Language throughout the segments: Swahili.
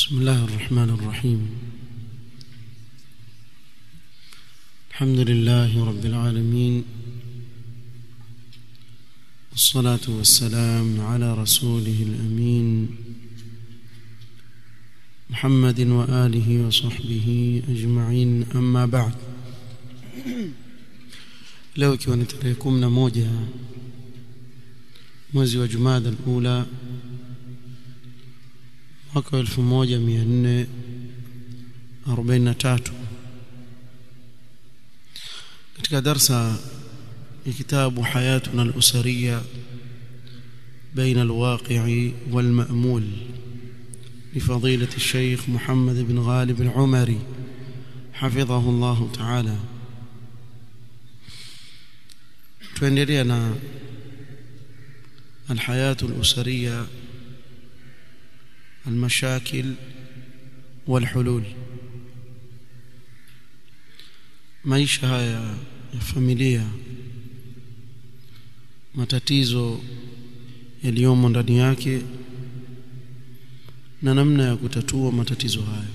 بسم الله الرحمن الرحيم الحمد لله رب العالمين والصلاة والسلام على رسوله الأمين محمد وآله وصحبه أجمعين أما بعد leo ikiwa ni tarehe kumi na moja mwezi wa jumada alula mwaka wa elfu moja mia nne arobaini na tatu katika darsa ya kitabu hayatuna alusariya بين الواقع والمأمول لفضيلة الشيخ محمد بن غالب العمري حفظه الله تعالى tuendelea na الحياة الأسرية المشاكل والحلول maisha haya ya familia matatizo yaliyomo ndani yake na namna ya kutatua matatizo hayo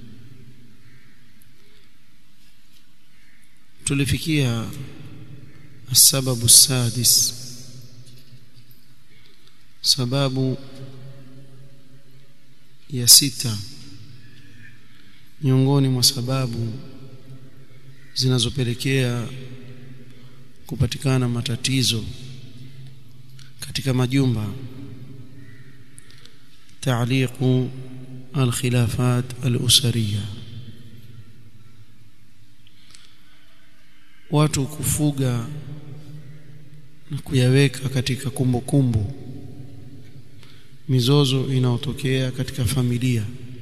tulifikia السبب السادس sababu ya sita miongoni mwa sababu zinazopelekea kupatikana matatizo katika majumba تعليق الخلافات الأسرية watu kufuga na kuyaweka katika kumbukumbu kumbu. mizozo inayotokea katika familia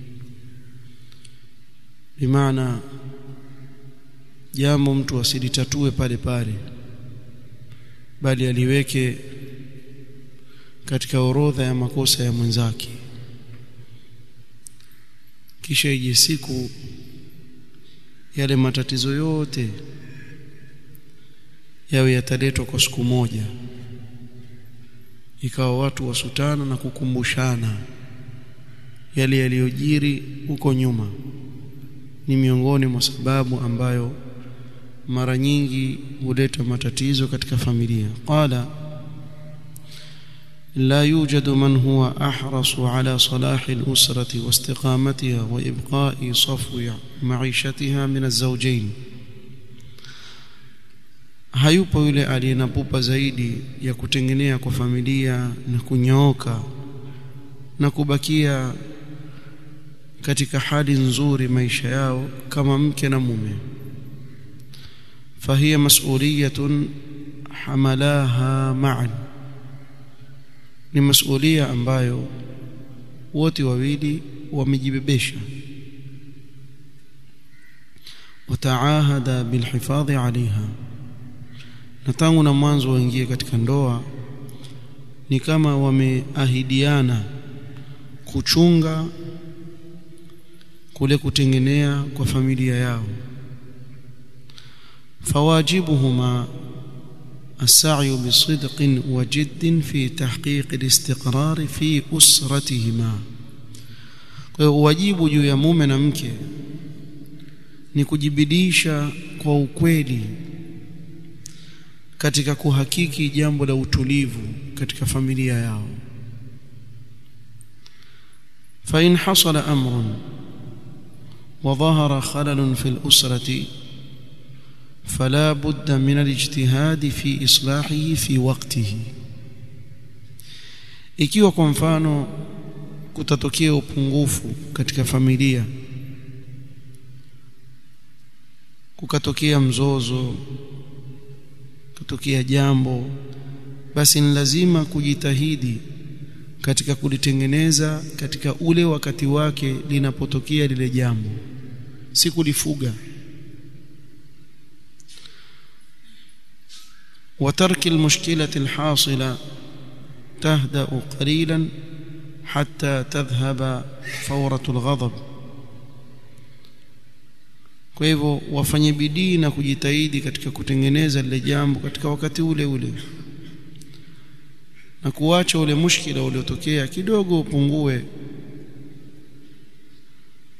bimaana jambo mtu asilitatue pale pale bali aliweke katika orodha ya makosa ya mwenzake kisha ije siku yale matatizo yote yawe yataletwa kwa siku moja ikawa watu wasutana na kukumbushana yale yaliyojiri huko nyuma ni miongoni mwa sababu ambayo mara nyingi huleta matatizo katika familia qala لا يوجد من هو أحرص على صلاح الأسرة واستقامتها وإبقاء صفو معيشتها من الزوجين hayupo yule aliyenapupa zaidi ya kutengenea kwa familia na kunyooka na kubakia katika hali nzuri maisha yao kama mke na mume fahiya mas'uliyatun hamalaha ma'an ni masulia ambayo wote wawili wamejibebesha wataahada bilhifadhi alaiha na tangu na mwanzo waingie katika ndoa ni kama wameahidiana kuchunga kule kutengenea kwa familia yao fawajibuhuma السعي بصدق وجد في تحقيق الاستقرار في أسرتهما kwa hiyo wajibu juu ya mume na mke ni kujibidisha kwa ukweli katika kuhakiki jambo la utulivu katika familia yao فإن حصل أمر وظهر خلل في الأسرة فلا بد من الاجتهاد في إصلاحه في وقته ikiwa kwa mfano kutatokea upungufu katika familia kukatokea mzozo kutokea jambo basi ni lazima kujitahidi katika kulitengeneza katika ule wakati wake linapotokea lile jambo si kulifuga وترك المشكلة الحاصلة تهدأ قليلا حتى تذهب فورة الغضب kwa hivyo wafanye bidii na kujitahidi katika kutengeneza lile jambo katika wakati ule ule na kuacha ule mushkila uliotokea kidogo upungue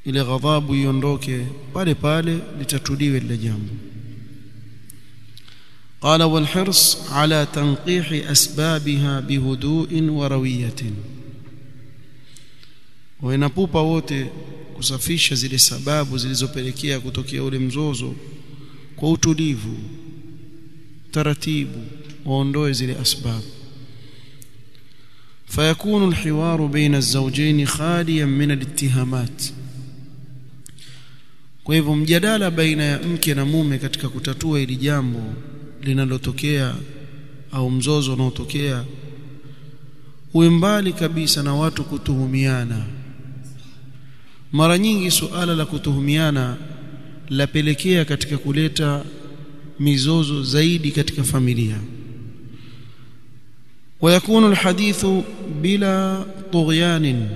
ile ghadhabu iondoke pale pale litatuliwe lile jambo قال والحرص على تنقيح أسبابها بهدوء وروية وinapupa wote kusafisha zile sababu zilizopelekea kutokea ule mzozo kwa utulivu taratibu waondoe zile asbabu فيكون الحوار بين الزوجين خاليا من الاتهامات kwa hivyo mjadala baina ya mke na mume katika kutatua hili jambo linalotokea au mzozo unaotokea uwe mbali kabisa na watu kutuhumiana mara nyingi suala la kutuhumiana lapelekea katika kuleta mizozo zaidi katika familia ويكون الحديث بلا طغيان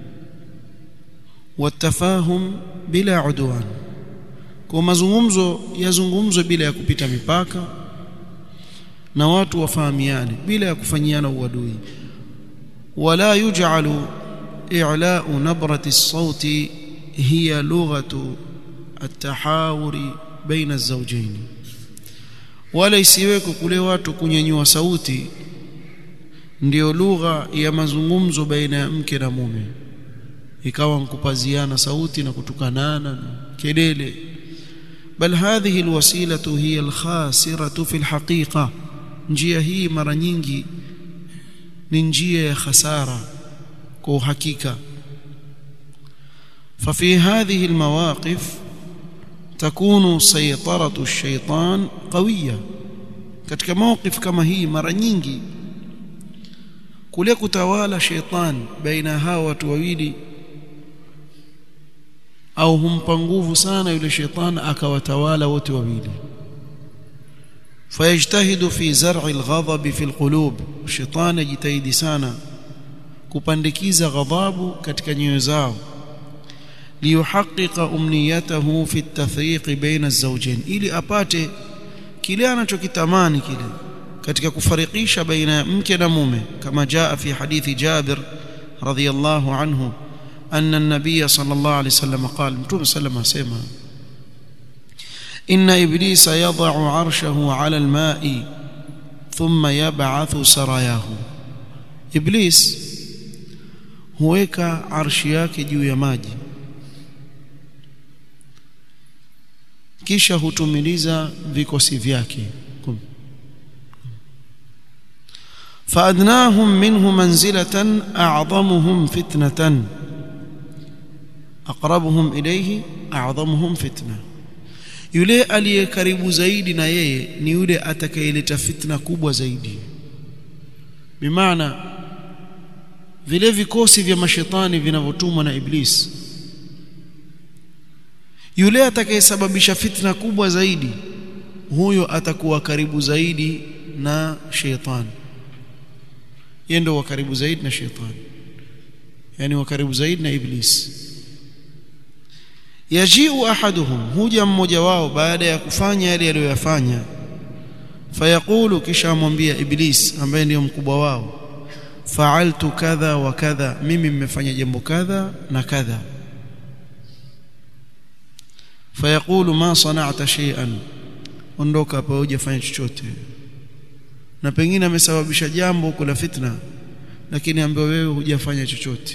والتفاهم بلا عدوان kwa mazungumzo yazungumzwe bila ya kupita mipaka na watu wafahamiane bila ya kufanyiana uadui wala yuj'alu i'la'u nabrati as-sauti hiya lughatu at-tahawuri baina az-zawjayn wala isiweko kule watu kunyanyua sauti ndiyo lugha ya mazungumzo baina ya mke na mume ikawa nkupaziana sauti na kutukanana na kelele bal hadhihi alwasilatu hiya alkhasiratu fi alhaqiqa njia hii mara nyingi ni njia ya khasara kwa uhakika ففي هذه المواقف تكون سيطرة الشيطان قوية katika mawqif kama hii mara nyingi kule kutawala sheitan baina hawa watu wawili au humpa nguvu sana yule sheitan akawatawala wote wawili fayajtahidu fi zar'i alghadab fi alqulub sheitan yajitahidi sana kupandikiza ghadhabu katika nyoyo zao liyuhaqqiqa umniyatahu fi at-tathriq baina az-zawjayn ili apate kile anachokitamani kile katika kufarikisha baina ya mke na mume kama jaa fi hadithi Jabir radhiyallahu anhu anna an-nabiy sallallahu alayhi wasallam qala mtume sallam asema inna iblisa yad'u 'arshahu 'ala al-ma'i thumma yab'athu sarayahu iblis huweka arshi yake juu ya maji kisha hutumiliza vikosi vyake فأدناهم منه منزلة أعظمهم فتنة أقربهم إليه أعظمهم فتنة yule aliye karibu zaidi na yeye ni yule atakayeleta fitna kubwa zaidi bimaana vile vikosi vya mashetani vinavyotumwa na iblis yule atakayesababisha fitna kubwa zaidi huyo atakuwa karibu zaidi na shetani yeye ndio wa karibu zaidi na shetani yani wa karibu zaidi na iblis yajiu ahaduhum huja mmoja wao baada ya kufanya yale aliyoyafanya fayaqulu kisha amwambia iblis ambaye ndiyo mkubwa wao fa'altu kadha wa kadha mimi mmefanya jambo kadha na kadha fayaqulu ma sana'ta shay'an ondoka hapa hujafanya chochote na pengine amesababisha jambo kula fitna lakini ambaye wewe hujafanya chochote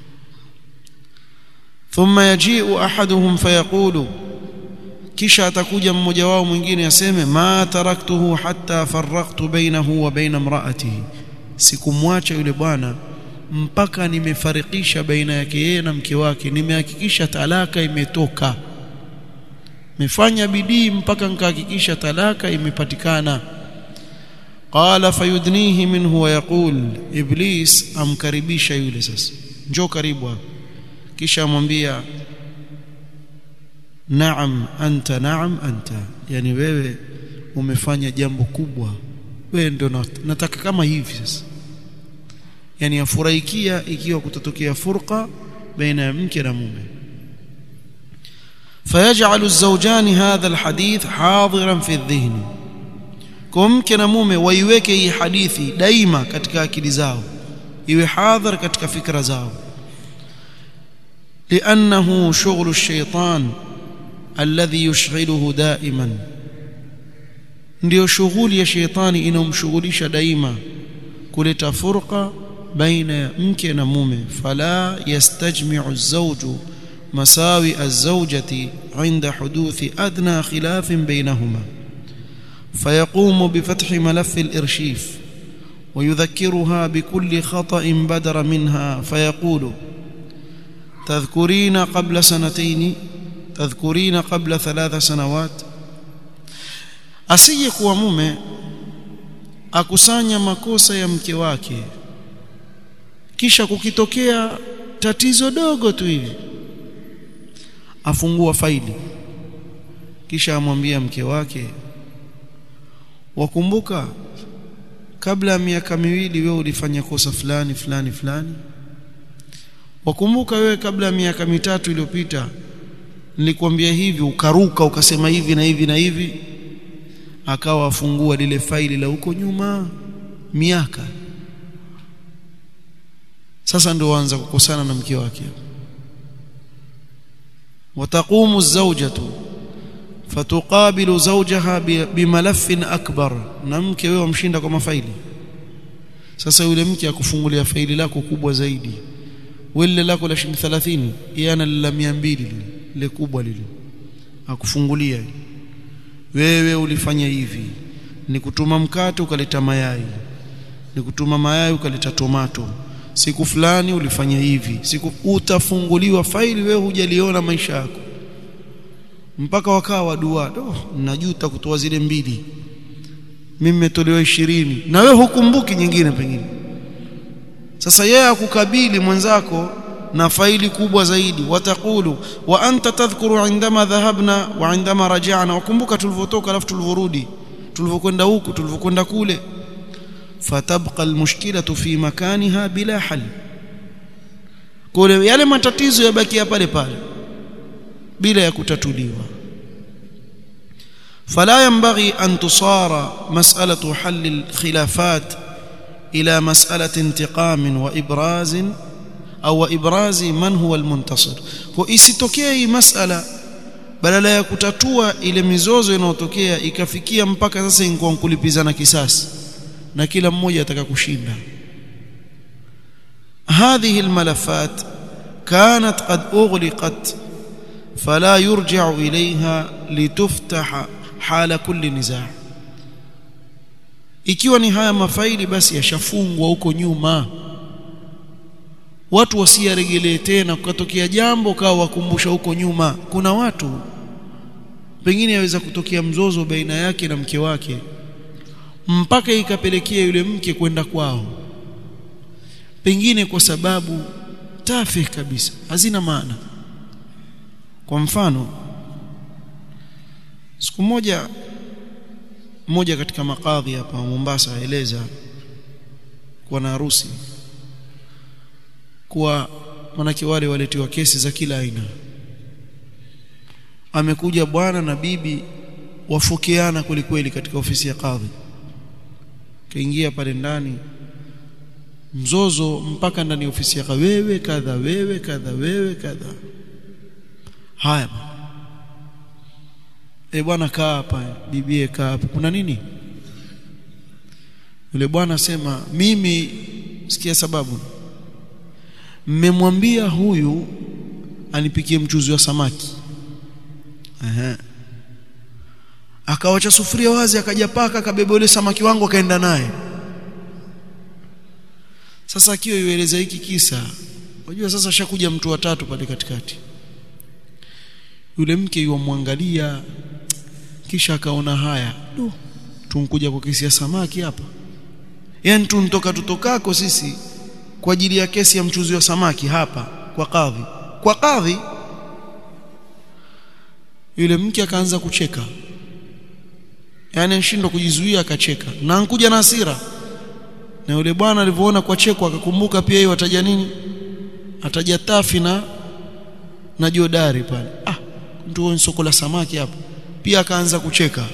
thumma yaji'u ahaduhum fayaqulu kisha atakuja mmoja wao mwingine aseme ma taraktuhu hatta farraqtu bainahu wa baina imra'atihi sikumwacha yule bwana mpaka nimefarikisha baina yake yeye na mke wake nimehakikisha talaka imetoka nimefanya bidii mpaka nikahakikisha talaka imepatikana qala fayudnihi minhu wa yaqul iblis amkaribisha yule sasa njoo karibu hapa kisha amwambia naam anta naam anta yani wewe umefanya jambo kubwa wewe ndio nataka kama hivi sasa yani afurahikia ikiwa kutatokea furqa baina ya mke na mume فيجعل الزوجان هذا الحديث حاضرا في الذهن kwa mke na mume waiweke hii hadithi daima katika akili zao iwe hadhar katika fikra zao لأنه شغل الشيطان الذي يشغله دائما ndio shughuli ya sheitani inomshughulisha daima kuleta furqa baina ya mke na mume fala yastajmi'u az-zawju masawi az-zawjati 'inda huduthi adna khilafin bainahuma فيقوم بفتح ملف الإرشيف ويذكرها بكل خطأ بدر منها فيقول تذكرين قبل سنتين تذكرين قبل ثلاث سنوات asije kuwa mume akusanya makosa ya mke wake kisha kukitokea tatizo dogo tu hivi afungua faili kisha amwambia mke wake wakumbuka kabla ya miaka miwili wewe ulifanya kosa fulani fulani fulani wakumbuka wewe kabla ya miaka mitatu iliyopita nilikwambia hivi ukaruka ukasema hivi na hivi na hivi akawa afungua lile faili la huko nyuma miaka sasa ndio waanza kukosana na mke wake wataqumu zawjatu fatuqabilu zawjaha bimalafin akbar na mke wewe wamshinda kwa mafaili sasa yule mke akufungulia faili lako kubwa zaidi wile lako la shilingi 30 yeye ana la 200 lile kubwa lile akufungulia wewe ulifanya hivi ni kutuma mkate ukaleta mayai ni kutuma mayai ukaleta tomato siku fulani ulifanya hivi siku utafunguliwa faili wewe hujaliona maisha yako mpaka wakawa dua oh, najuta kutoa zile mbili mimi nimetolewa ishirini na wewe hukumbuki nyingine pengine sasa yeye akukabili mwenzako na faili kubwa zaidi watakulu wa anta tadhkuru indama dhahabna wa indama raja'na wakumbuka tulivyotoka alafu tulivyorudi tulivyokwenda huku tulivyokwenda kule fatabqa almushkilatu fi makaniha bila hal kule yale matatizo yabakia pale pale bila ya kutatuliwa فلا ينبغي أن تصار مسألة حل الخلافات إلى مسألة انتقام وإبراز أو إبراز من هو المنتصر وإسitokee مسألة badala ya kutatua ile mizozo inayotokea ikafikia mpaka sasa ingekuwa kulipizana kisasi na kila mmoja ataka kushinda هذه الملفات كانت قد أغلقت فلا يرجع إليها لتفتح حال كل نزاع ikiwa ni haya mafaili basi yashafungwa huko nyuma watu wasiyaregelee tena kukatokea jambo kawa wakumbusha huko nyuma kuna watu pengine yaweza kutokea mzozo baina yake na mke wake mpaka ikapelekea yule mke kwenda kwao pengine kwa sababu tafe kabisa hazina maana kwa mfano siku moja mmoja katika makadhi hapa Mombasa aeleza kuwa na harusi kuwa manake wale waletiwa kesi za kila aina amekuja bwana na bibi wafokeana kwelikweli katika ofisi ya kadhi kaingia pale ndani mzozo mpaka ndani ya ofisi ya wewe kadha wewe kadha wewe kadha haya e bwana kaa hapa bibie kaa hapa kuna nini yule bwana sema mimi sikia sababu mmemwambia huyu anipikie mchuzi wa samaki Aha. akawacha sufuria wazi akaja paka akabeba yule samaki wangu akaenda naye sasa akiwa yueleza hiki kisa unajua sasa shakuja mtu wa tatu pale katikati yule mke yuamwangalia kisha akaona haya du tunkuja kwa kesi ya samaki hapa yani tuntoka tutokako sisi kwa ajili ya kesi ya mchuzi wa samaki hapa kwa kadhi kwa kadhi yule mke akaanza kucheka yani anashindwa kujizuia akacheka na ankuja na hasira na yule bwana alivyoona kwa cheko akakumbuka pia yeye ataja nini ataja tafi na na jodari pale ah mtu wa soko la samaki hapo pia akaanza kucheka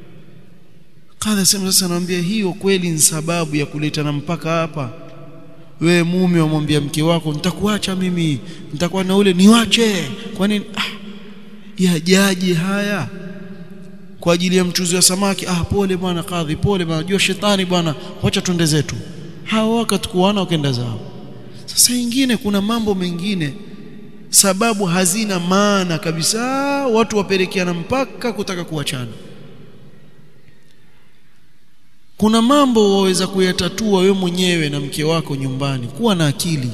kadha sema sasa naambia hiyo kweli ni sababu ya kuleta na mpaka hapa wewe mume wamwambia mke wako nitakuacha mimi nitakuwa na ule niwache kwa nini ah, yajaje haya kwa ajili ya mchuzi wa samaki ah pole bwana kadhi pole bwana jua shetani bwana wacha twende zetu hao wakati kuana wakaenda zao sasa ingine kuna mambo mengine sababu hazina maana kabisa watu wapelekeana mpaka kutaka kuachana kuna mambo waweza kuyatatua we mwenyewe na mke wako nyumbani kuwa na akili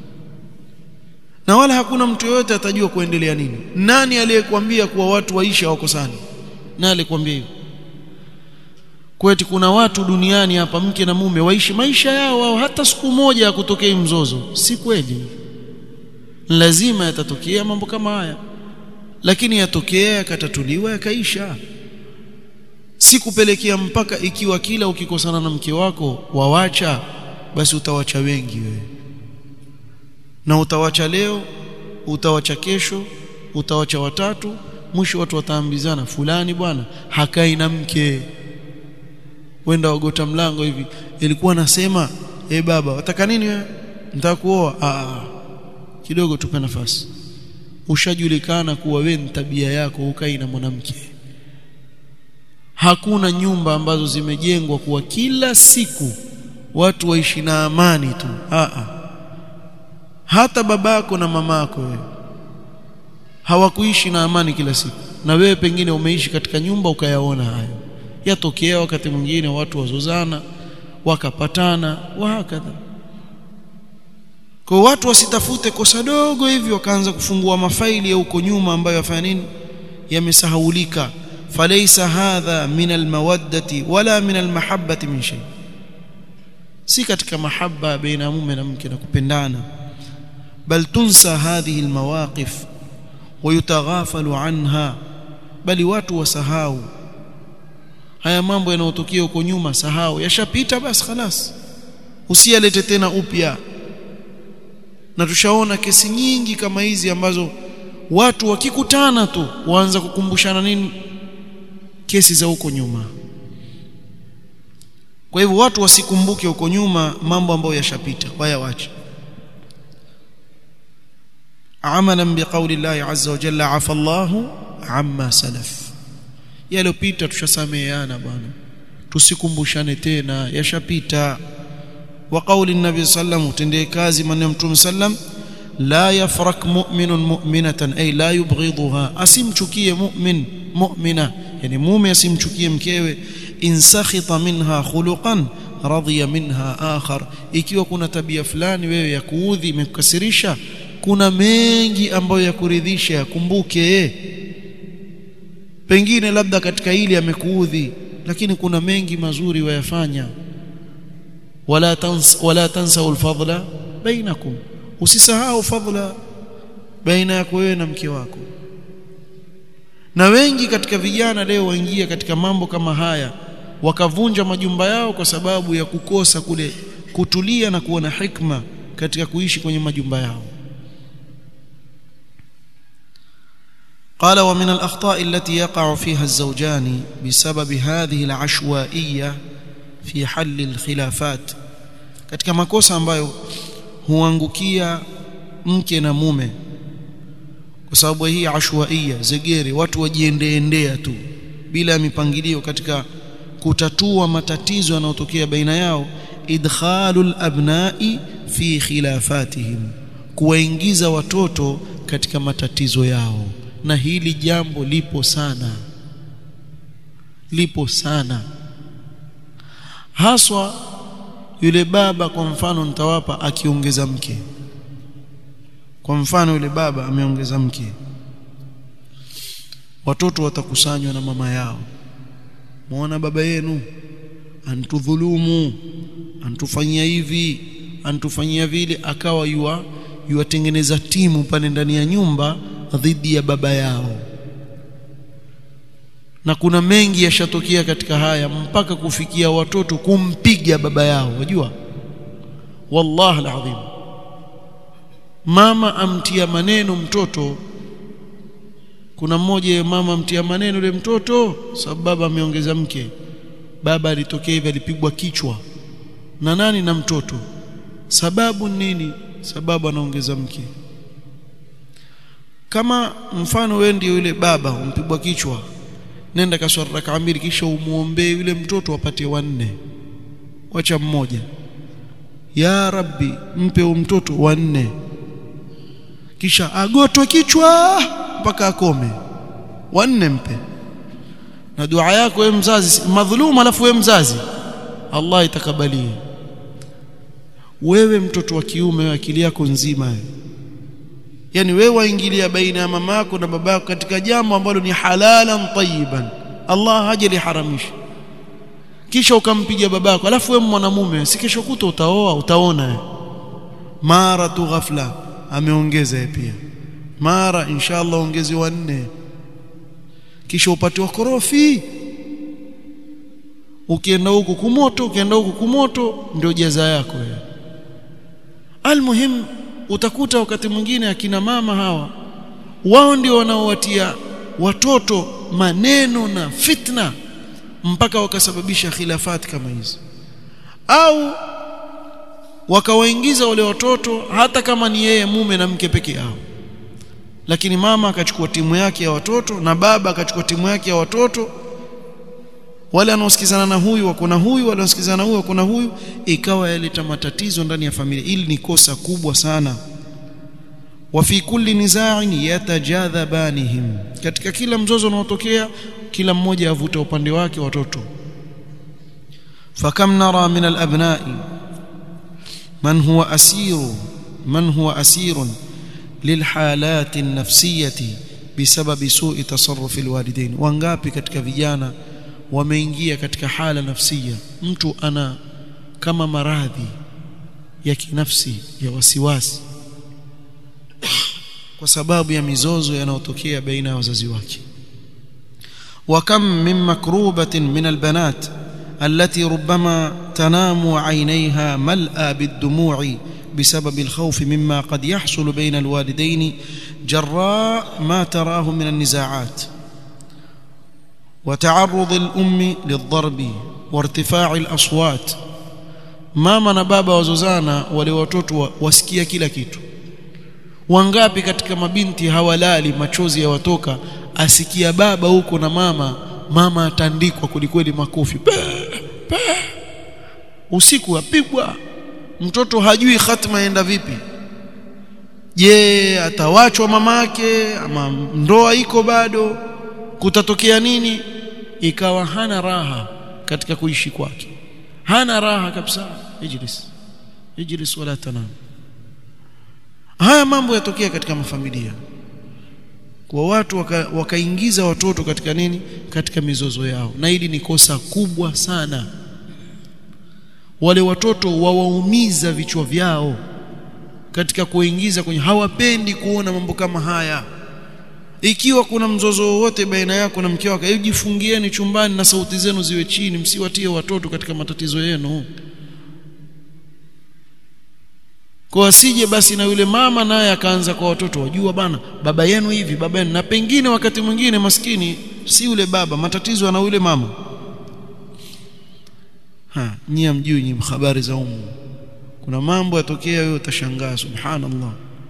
na wala hakuna mtu yoyote atajua kuendelea nini nani aliyekwambia kuwa watu waisha wakosani na alikwambia hivyo kweti kuna watu duniani hapa mke na mume waishi maisha yao wao hata siku moja ya kutokea mzozo si kweli lazima yatatokea mambo kama haya lakini yatokea yakatatuliwa yakaisha si kupelekea mpaka ikiwa kila ukikosana na mke wako wawacha basi utawacha wengi wewe na utawacha leo utawacha kesho utawacha watatu mwisho watu wataambizana fulani bwana hakai na mke wenda wagota mlango hivi ilikuwa nasema eh baba wataka nini wewe nitakuoa ah kidogo tupe nafasi ushajulikana kuwa wewe ni tabia yako ukai na mwanamke hakuna nyumba ambazo zimejengwa kuwa kila siku watu waishi na amani tu ah hata babako na mamako wewe hawakuishi na amani kila siku na wewe pengine umeishi katika nyumba ukayaona hayo yatokea wakati mwingine watu wazozana wakapatana wahakadha kwa watu wasitafute kosa dogo hivi wakaanza kufungua mafaili ya huko nyuma ambayo yafanya nini yamesahaulika falaysa hadha min almawaddati wala min almahabbati min shay si katika mahaba baina mume na mke na kupendana bal tunsa hadhihi almawaqif wayutaghafalu anha bali watu wasahau haya mambo yanayotokea huko nyuma sahau yashapita basi خلاص usiyalete tena upya na tushaona kesi nyingi kama hizi ambazo watu wakikutana tu waanza kukumbushana nini kesi za huko nyuma kwa hivyo watu wasikumbuke huko nyuma mambo ambayo yashapita wayawache amalan biqauli Allah azza wa jalla afa Allah amma salaf yaliyopita tushasameheana bwana tusikumbushane tena yashapita wa qauli nabi sallam utendee kazi maneno mtume sallam la yafrak mu'minun mu'minatan ay la yubghidha asimchukie mu'min mu'mina yani mume asimchukie mkewe in sakhita minha khuluqan radhiya minha akhar ikiwa kuna tabia fulani wewe ya kuudhi imekukasirisha kuna mengi ambayo yakuridhisha yakumbuke pengine labda katika hili amekuudhi lakini kuna mengi mazuri wayafanya wala tans wala tansau alfadla bainakum usisahau fadla baina yako wewe na mke wako na wengi katika vijana leo waingia katika mambo kama haya wakavunja majumba yao kwa sababu ya kukosa kule kutulia na kuwa na hikma katika kuishi kwenye majumba yao قال ومن الأخطاء التي يقع فيها الزوجان بسبب هذه العشوائية في حل الخلافات katika makosa ambayo huangukia mke na mume kwa sababu hii ashwaia zegere watu wajiendeendea tu bila mipangilio katika kutatua matatizo yanayotokea baina yao idkhalul abnai fi khilafatihim kuwaingiza watoto katika matatizo yao na hili jambo lipo sana lipo sana haswa yule baba kwa mfano nitawapa akiongeza mke kwa mfano yule baba ameongeza mke watoto watakusanywa na mama yao muona baba yenu antudhulumu antufanyia hivi antufanyia vile akawa yua yuwatengeneza timu pale ndani ya nyumba dhidi ya baba yao na kuna mengi yashatokea katika haya mpaka kufikia watoto kumpiga baba yao wajua wallahi alazim mama amtia maneno mtoto kuna mmoja mama amtia maneno yule mtoto sababu baba ameongeza mke baba alitokea hivi alipigwa kichwa na nani na mtoto sababu nini sababu anaongeza mke kama mfano wewe ndio yule baba umpigwa kichwa nenda kaswali rakaa mbili kisha umuombee yule mtoto apate wanne wacha mmoja ya rabbi mpe mtoto wanne kisha agotwe kichwa mpaka akome wanne mpe na dua yako wewe mzazi madhuluma alafu wewe mzazi Allah itakabalie wewe mtoto wa kiume wewe akili yako nzima yani wewe waingilia baina ya mama yako na baba yako katika jambo ambalo ni halalan tayyiban Allah hajaliharamisha kisha ukampiga babako alafu wewe mwanamume si kesho kuta utaoa utaona mara tu ghafla ameongeza pia mara inshallah ongezi wanne kisha upatiwa korofi ukienda huku kumoto ukienda huku kumoto ndio jaza yako wewe almuhim utakuta wakati mwingine akina mama hawa wao ndio wanaowatia watoto maneno na fitna mpaka wakasababisha khilafati kama hizi au wakawaingiza wale watoto hata kama ni yeye mume na mke peke yao lakini mama akachukua timu yake ya watoto na baba akachukua timu yake ya watoto wale wanaosikizana na huyu wako na huyu wale wanaosikizana na huyu wako na huyu ikawa yaleta matatizo ndani ya familia ili ni kosa kubwa sana wa fi kulli niza'in yatajadhabanihim katika kila mzozo unaotokea kila mmoja avuta upande wake watoto fakam nara min alabna'i man huwa asiru man huwa asirun lilhalati nafsiyati bisababi su'i tasarruf alwalidain wangapi katika vijana wameingia katika hala nafsia mtu ana kama maradhi ya kinafsi ya wasiwasi kwa sababu ya mizozo yanayotokea baina ya wazazi wake وكم من مكروبة من البنات التي ربما تنام عينيها ملأى بالدموع بسبب الخوف مما قد يحصل بين الوالدين جراء ما تراه من النزاعات وتعرض الأم للضرب وارتفاع الأصوات mama na baba wazozana wale watoto wasikia kila kitu wangapi katika mabinti hawalali machozi yawatoka asikia baba huko na mama mama atandikwa kulikweli makofi pe, pe. usiku apigwa mtoto hajui hatima enda vipi je atawachwa mamake ama ndoa iko bado kutatokea nini ikawa hana raha katika kuishi kwake hana raha kabisa ijlis ijlis wala tanam haya mambo yatokea katika mafamilia kwa watu wakaingiza waka watoto katika nini katika mizozo yao na hili ni kosa kubwa sana wale watoto wawaumiza vichwa vyao katika kuingiza kwenye hawapendi kuona mambo kama haya ikiwa kuna mzozo wowote baina yako na mke wako jifungieni chumbani na sauti zenu ziwe chini msiwatie watoto katika matatizo yenu kwa asije basi na yule mama naye akaanza kwa watoto wajua bana baba yenu hivi baba yenu na pengine wakati mwingine maskini si yule baba matatizo ana yule mama ha nyie mjui nyinyi habari za umu kuna mambo yatokea wewe utashangaa subhanallah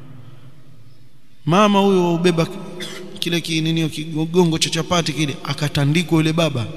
mama huyo ubeba kile kinini kigongo cha chapati kile akatandikwa yule baba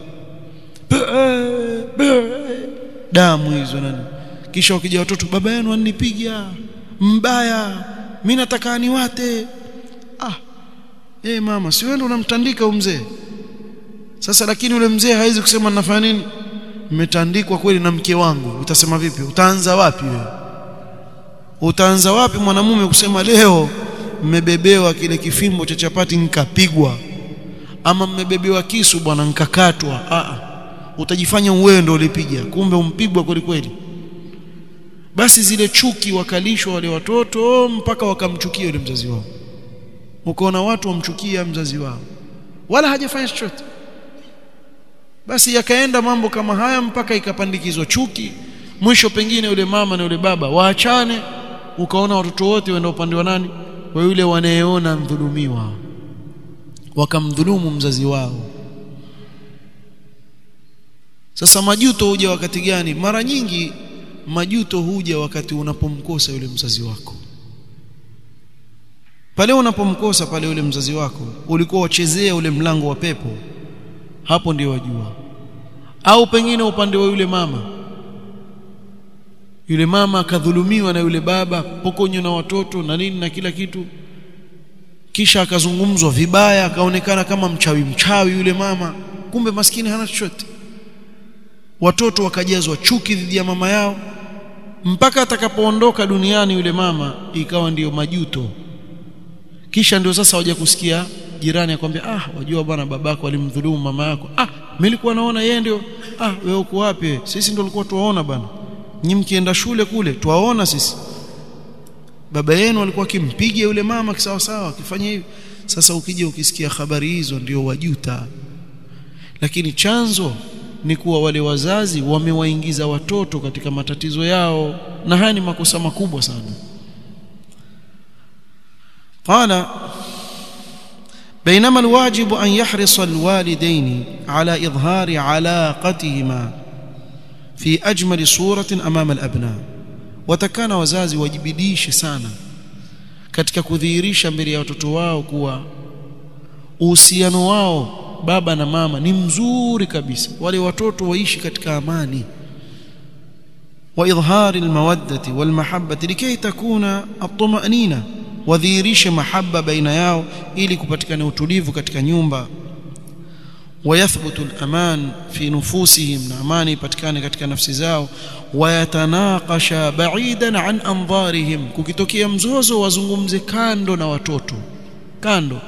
damu hizo nani kisha wakija watoto baba yenu anipiga mbaya mimi nataka niwate ah eh mama si wewe unamtandika mzee sasa lakini yule mzee hawezi kusema nafanya nini mmetandikwa kweli na mke wangu utasema vipi utaanza wapi wewe utaanza wapi mwanamume kusema leo mmebebewa kile kifimbo cha chapati nikapigwa ama mmebebewa kisu bwana nikakatwa a utajifanya wewe ndio ulipiga kumbe umpigwa kweli kweli basi zile chuki wakalishwa wale watoto mpaka wakamchukia yule mzazi wao ukaona watu wamchukia mzazi wao wala hajafanya chochote basi yakaenda mambo kama haya mpaka ikapandikizwa chuki mwisho pengine yule mama na yule baba waachane ukaona watoto wote waenda upande wa nani wa yule wanayeona mdhulumiwa wakamdhulumu mzazi wao sasa majuto huja wakati gani mara nyingi majuto huja wakati unapomkosa yule mzazi wako pale unapomkosa pale yule mzazi wako ulikuwa wachezea ule mlango wa pepo hapo ndio wajua au pengine upande wa yule mama yule mama akadhulumiwa na yule baba pokonywa na watoto na nini na kila kitu kisha akazungumzwa vibaya akaonekana kama mchawi mchawi yule mama kumbe maskini hana chochote watoto wakajazwa chuki dhidi ya mama yao mpaka atakapoondoka duniani yule mama ikawa ndiyo majuto kisha ndio sasa waje kusikia jirani akwambia ah wajua bwana babako alimdhulumu mama yako ah mimi nilikuwa naona yeye ndio ah wewe uko wapi sisi ndio tulikuwa tuwaona bwana nyinyi mkienda shule kule tuwaona sisi baba yenu alikuwa akimpiga yule mama kisawa sawa akifanya hivi sasa ukija ukisikia habari hizo ndio wajuta lakini chanzo ni kuwa wale wazazi wamewaingiza watoto katika matatizo yao na haya ni makosa makubwa sana قال بينما الواجب أن يحرص الوالدين على إظهار علاقتهما في أجمل صورة أمام الأبناء وتكان wazazi wajibidishe sana katika kudhihirisha mbele ya watoto wao kuwa uhusiano wao baba na mama ni mzuri kabisa wale watoto waishi katika amani واظهار الموده والمحبه لكي تكون الطمانينه wadhihirishe mahaba baina yao ili kupatikana utulivu katika nyumba wayathbutu al-aman fi nufusihim na amani ipatikane katika nafsi zao wayatanaqasha ba'idan an andharihim kukitokea mzozo wazungumze kando na watoto kando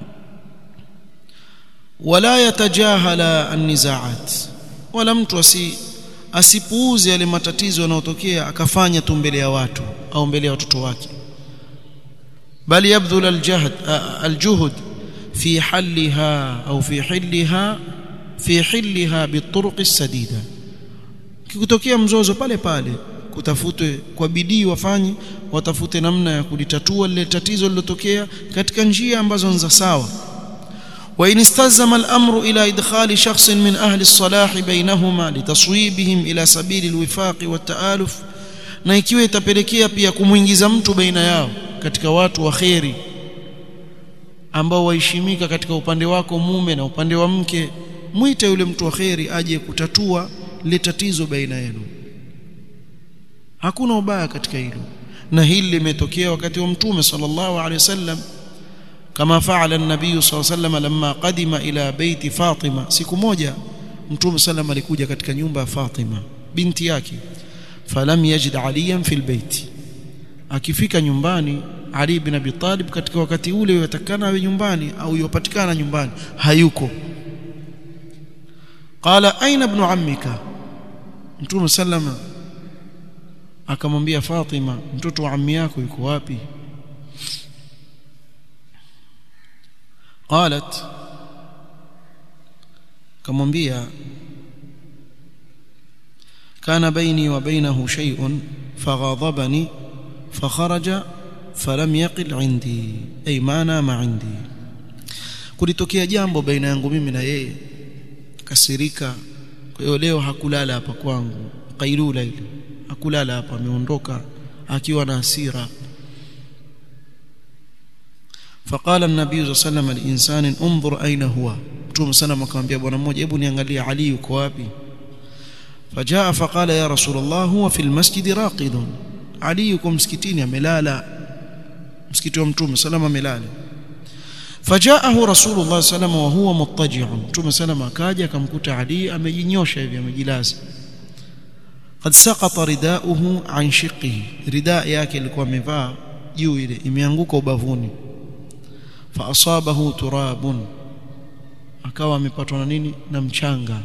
wala yatajahala an-nizaat wala mtu asi asipuuze yale matatizo yanayotokea akafanya tu mbele ya watu au mbele ya watoto wake بل يبذل الجهد الجهد في حلها أو في حلها في حلها بالطرق السديدة kikutokea mzozo pale pale kutafutwe kwa bidii wafanye watafute namna ya kulitatua lile tatizo lilotokea katika njia ambazo ni za sawa وإن استلزم الأمر إلى إدخال شخص من أهل الصلاح بينهما لتصويبهم إلى سبيل الوفاق والتآلف na ikiwa itapelekea pia kumuingiza mtu baina yao katika watu wa kheri ambao waheshimika katika upande wako mume na upande wa mke mwite yule mtu wa kheri aje kutatua lile tatizo baina yenu hakuna ubaya katika hilo na hili limetokea wakati wa mtume sallallahu alaihi wasallam kama faala an-nabiy sallallahu alaihi wasallam lamma qadima ila baiti Fatima siku moja mtume sallam alikuja katika nyumba ya Fatima binti yake falam yajid aliyan fil baiti akifika nyumbani Ali ibn Abi Talib katika wakati ule yatakana awe nyumbani au yopatikana nyumbani hayuko qala aina ibn ammika mtume sallama akamwambia Fatima mtoto wa ammi yako yuko wapi qalat kamwambia كان بيني وبينه شيء فغاضبني فخرج فلم يقل عندي أي ما نام عندي kulitokea jambo baina yangu mimi na yeye kasirika kwa hiyo leo hakulala hapa kwangu kailula ile hakulala hapa ameondoka akiwa na hasira فقال النبي صلى الله عليه وسلم لإنسان انظر أين هو mtume sana akamwambia bwana mmoja hebu niangalie Ali yuko wapi فجاء فقال يا رسول الله هو في المسجد راقد علي يكون مسكتين amelala msikiti wa mtume salama amelala فجاءه رسول الله صلى الله عليه وسلم وهو مضطجع mtume salama akaja akamkuta Ali amejinyosha hivi amejilaza قد سقط رداؤه عن شقه رداء yake alikuwa amevaa juu ile imeanguka ubavuni فاصابه تراب akawa amepatwa na nini na mchanga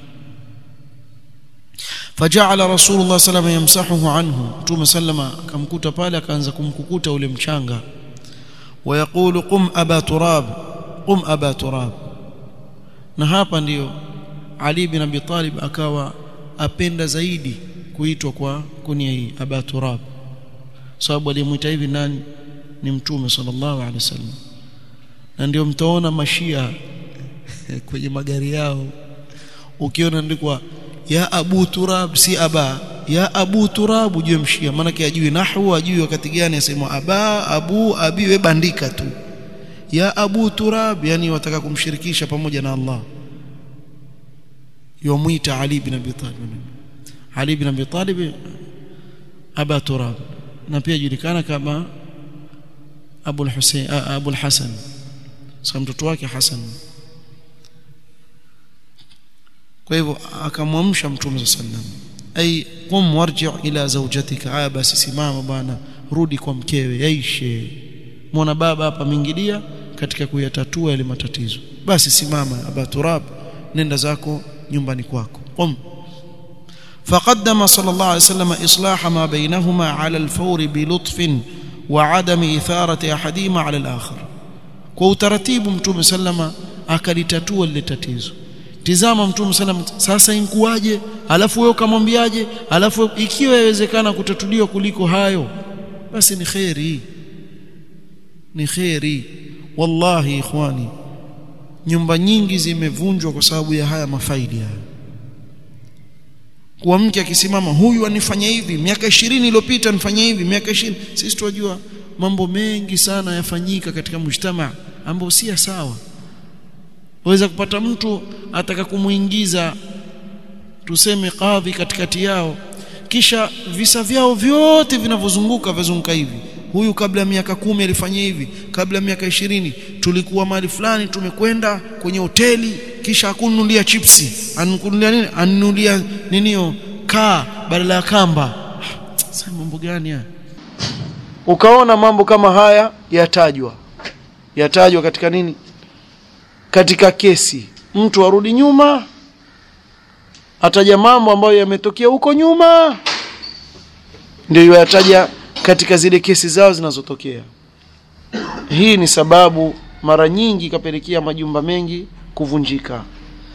فجعل رسول الله صلى الله عليه وسلم يمسحه عنه متوم سلم akamkuta pale akaanza kumkukuta ule mchanga ويقول قم ابا تراب قم ابا تراب na hapa ndiyo Ali bin Abi Talib akawa apenda zaidi kuitwa kwa kunia hii aba turab sababu alimuita hivi nani ni mtume sallallahu alaihi wasallam na ndio mtaona mashia kwenye magari yao ukiona ndikwa ya abu turab si aba ya abu turab ujue mshia maana yake ajui nahwu ajui wakati gani asema aba abu abi we bandika tu ya abu turab yani wataka kumshirikisha pamoja na Allah yomwita Ali bin Abi Talib Ali bin Abi Talib aba turab na pia julikana kama Abu al-Husayn Abu al-Hasan sasa mtoto wake Hasan kwa hivyo akamwamsha mtume sallam ay qum warji' ila zawjatika aya basi simama bwana rudi kwa mkewe yaishe muona baba hapa mingilia katika kuyatatua yale matatizo basi simama aba turab nenda zako nyumbani kwako qum فقدم صلى الله عليه وسلم إصلاح ما بينهما على الفور بلطف وعدم إثارة أحدهما على الآخر kwa utaratibu mtume sallama akalitatua lile tatizo tizama mtume sallam sasa inkuaje alafu wewe ukamwambiaje alafu ikiwa yawezekana kutatuliwa kuliko hayo basi ni khairi ni khairi wallahi ikhwani nyumba nyingi zimevunjwa kwa sababu ya haya mafaili haya kwa mke akisimama huyu anifanya hivi miaka 20 iliyopita nifanya hivi miaka 20 sisi tunajua mambo mengi sana yafanyika katika mujtama ambao si sawa waweza kupata mtu ataka kumuingiza tuseme kadhi katikati yao kisha visa vyao vyote vinavyozunguka vizunguka hivi huyu kabla ya miaka kumi alifanya hivi kabla ya miaka ishirini tulikuwa mahali fulani tumekwenda kwenye hoteli kisha akununulia chipsi anunulia nini anunulia ninio kaa badala ya kamba sasa mambo gani haya ukaona mambo kama haya yatajwa yatajwa katika nini katika kesi mtu arudi nyuma ataja mambo ambayo yametokea huko nyuma ndio yataja katika zile kesi zao zinazotokea hii ni sababu mara nyingi ikapelekea majumba mengi kuvunjika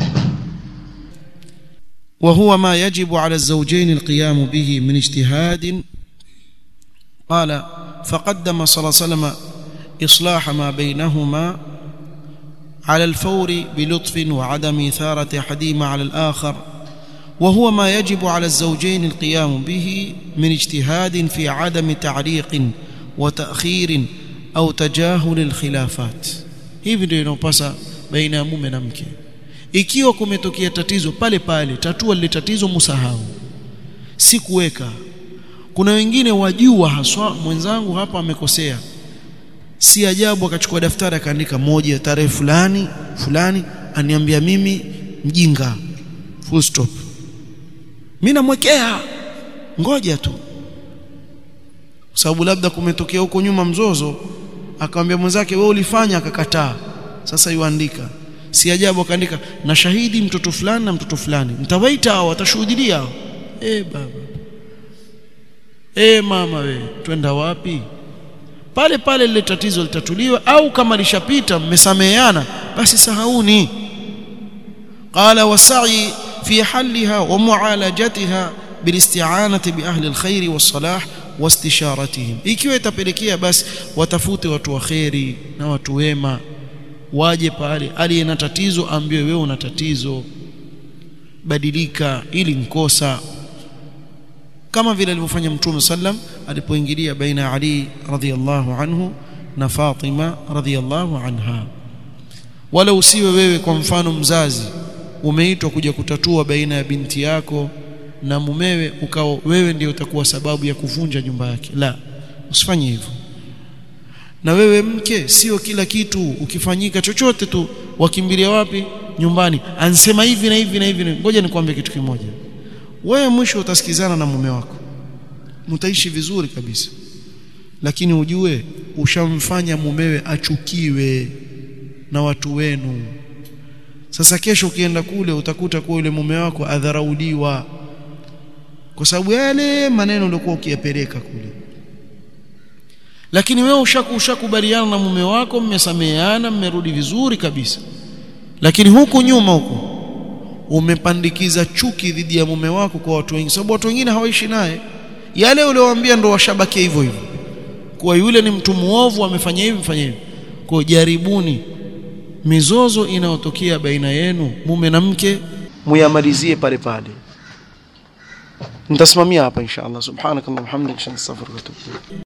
وهو ما يجب على الزوجين القيام به من اجتهاد قال فقدم صلى الله عليه وسلم إصلاح ما بينهما على الفور بلطف وعدم إثارة أحدهما على الآخر وهو ما يجب على الزوجين القيام به من اجتهاد في عدم تعليق وتأخير أو تجاهل الخلافات hivi ndio inopasa baina ya mume na mke ikiwa kumetokea tatizo pale pale tatua lile tatizo musahau si kuweka kuna wengine wajua haswa mwenzangu hapa amekosea si ajabu akachukua daftari akaandika moja tarehe fulani fulani aniambia mimi mjinga full stop mimi namwekea ngoja tu sababu labda kumetokea huko nyuma mzozo akamwambia mwenzake wewe ulifanya akakataa sasa yuandika si ajabu akaandika na shahidi mtoto fulani na mtoto fulani mtawaita hao watashuhudia eh baba eh mama we twenda wapi pale pale lile tatizo litatuliwa au kama lishapita mmesameheana basi sahauni qala wasai fi haliha wa mualajatiha bilisti'anati bi ahli alkhair wassalah wastisharatihim ikiwa itapelekea basi watafute watu wa khairi na watu wema waje pale aliye na tatizo ambiwe wewe una tatizo badilika ili nkosa kama vile alivyofanya mtume sallam alipoingilia baina ya Ali radhiyallahu anhu na Fatima radhiyallahu anha wala usiwe wewe kwa mfano mzazi umeitwa kuja kutatua baina ya binti yako na mumewe ukao wewe ndio utakuwa sababu ya kuvunja nyumba yake la usifanye hivyo na wewe mke sio kila kitu ukifanyika chochote tu wakimbilia wapi nyumbani ansema hivi na hivi na hivi ngoja nikwambie kitu kimoja wewe mwisho utasikizana na mume wako mtaishi vizuri kabisa lakini ujue ushamfanya mumewe achukiwe na watu wenu sasa kesho ukienda kule utakuta kuwa yule mume wako adharauliwa kwa sababu yale maneno uliokuwa ukiyapeleka kule lakini wewe ushaku ushakubaliana na mume wako mmesameheana mmerudi vizuri kabisa lakini huku nyuma huku umepandikiza chuki dhidi ya mume wako kwa watu wengi sababu watu wengine hawaishi naye yale uliowaambia ndo washabakia hivyo hivyo kwa yule ni mtu muovu amefanya hivi mfanya hivi kwa jaribuni mizozo inayotokea baina yenu mume na mke muyamalizie pale pale nitasimamia hapa insha Allah subhanakallahumma hamdika astaghfiruka wa atubu